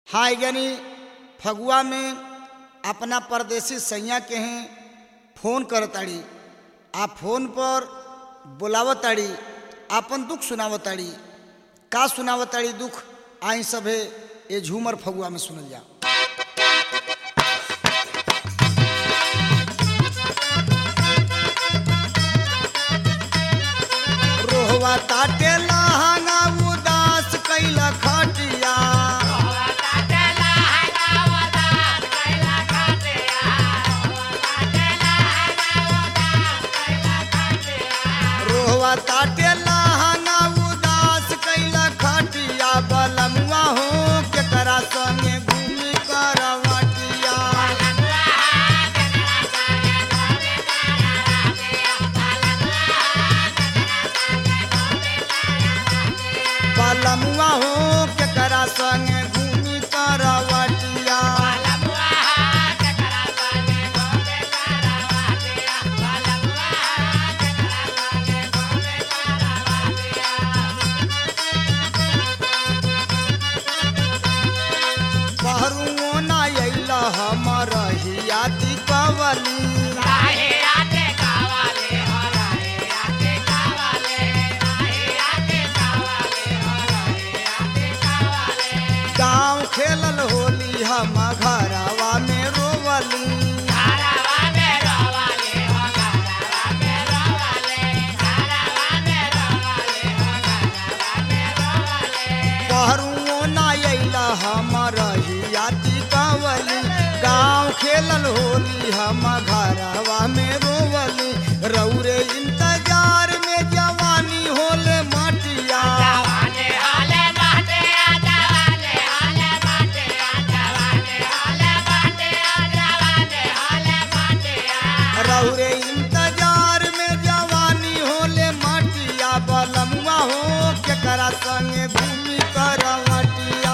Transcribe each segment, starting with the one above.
हाँ यानी फगुआ में अपना परदेसी सैया के हैं फोन करताड़ी आ फोन पर बुलावताड़ी आपन दुख सुनावताड़ी का सुनावताड़ी दुख आई सभे ये झूमर फगुआ में सुनल जा रोहवा ताटे लहंगा उदास कैला खटिया रोहवा ताटे लहंगा उदास कैला खटिया बलमुआ हो केकरा संगे घूमी करवटिया बलमुआ हो केकरा संगे घूमी करवटिया पहरुओ ना अइल हमर हिया दीपावली गाँव खेलल होली हम घरवा में रोवली पहरुओ ना अइल हमर हिया दीपावली गाँव खेलल होली हम घरवा में रोवली रौरे इंतजार में जवानी होले मटिया रौरे इंतजार में जवानी होले मटिया बलमुआ हो केकरा संगे घूमी करवटिया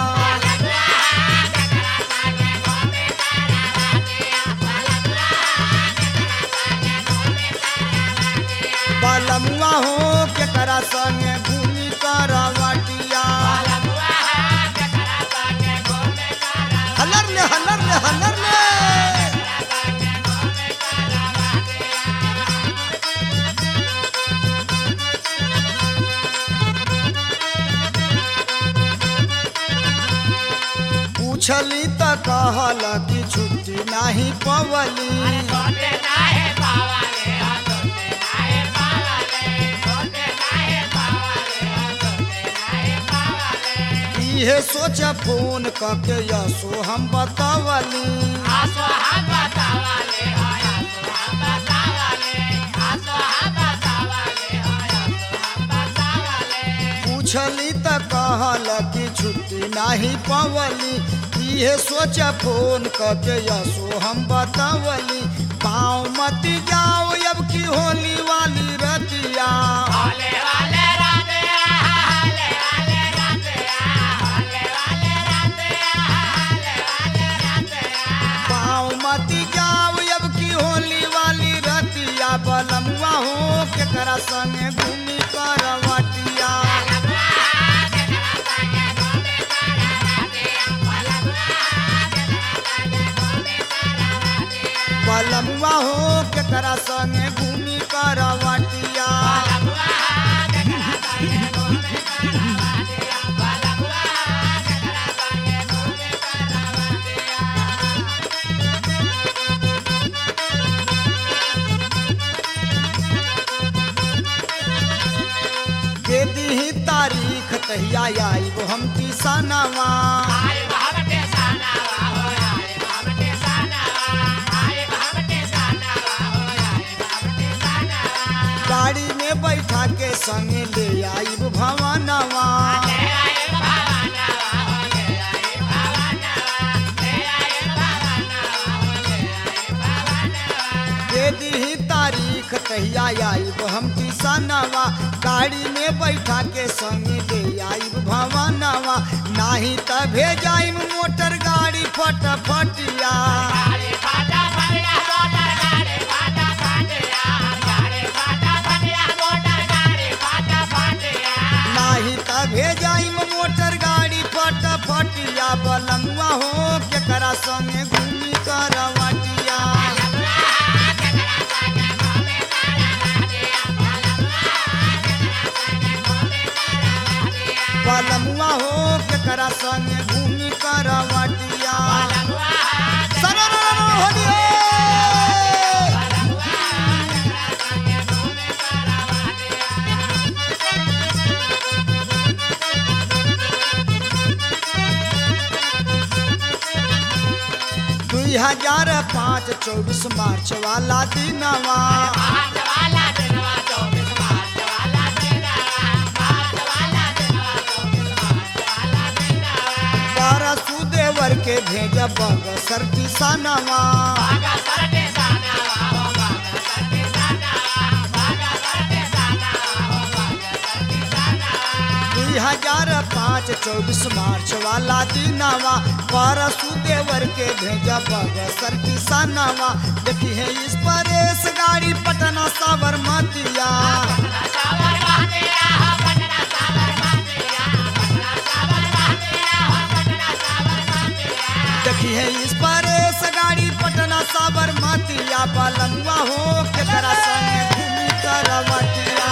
बलमुआ हो केकरा संगे घूमी करवटिया हलर ले हलर ले हलर ले पूछली त कहल कि छुट्टी नाही पवली इहे सोच फोन कके यसो हम बतावली पूछली त कहल कि छुट्टी नाही पवली इहे सोच फोन कके यसो हम बतावली पाँव मत जाओ अब की होली वाली रतिया पाँव मत जाओ अब की होली वाली रतिया बलमुआ हो केकरा संगे घूमी करवटिया बलमुआ हो केकरा संगे घूमी करवटिया के दी तारीख तहिया आईब हम किसानवा गाड़ी में बैठा के संगे ले आईब भवनवा के दी तारीख तहिया आईब हम किसानवा गाड़ी में बैठा के संगे ले आईब भवनवा नाही त भेजाइम मोटर गाड़ी फटफटिया नाही त भेजाइम मोटर गाड़ी फटफटिया बलमुआ संगे घूमी करवटिया पलमुआ हो केकरा संगे घूमी करवटिया सररररर होलिए दुई हजार पाँच चौबीस मार्च वाला दिनवा परसु देवर के भेज बग सरती सनवा दुई हजार पाँच चौबीस मार्च वाला दिनवा परसु देवर के भेज बग सरती सनवा देखी है इस परेश गाड़ी पटना साबरमतिया देखी है इस परेश गाड़ी पटना साबरमतिया पलमुआ हो केकरा संगे घूमी करवटिया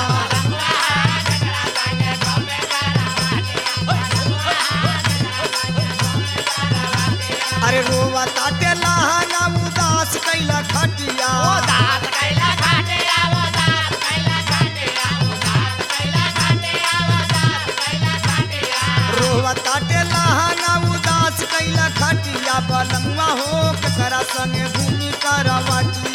अरे रोवा ताटे लहाना उदास कैला खटिया रोवा ताटे लहाना उदास कैला खटिया पलमुआ हो केकरा संगे घूमी करवटिया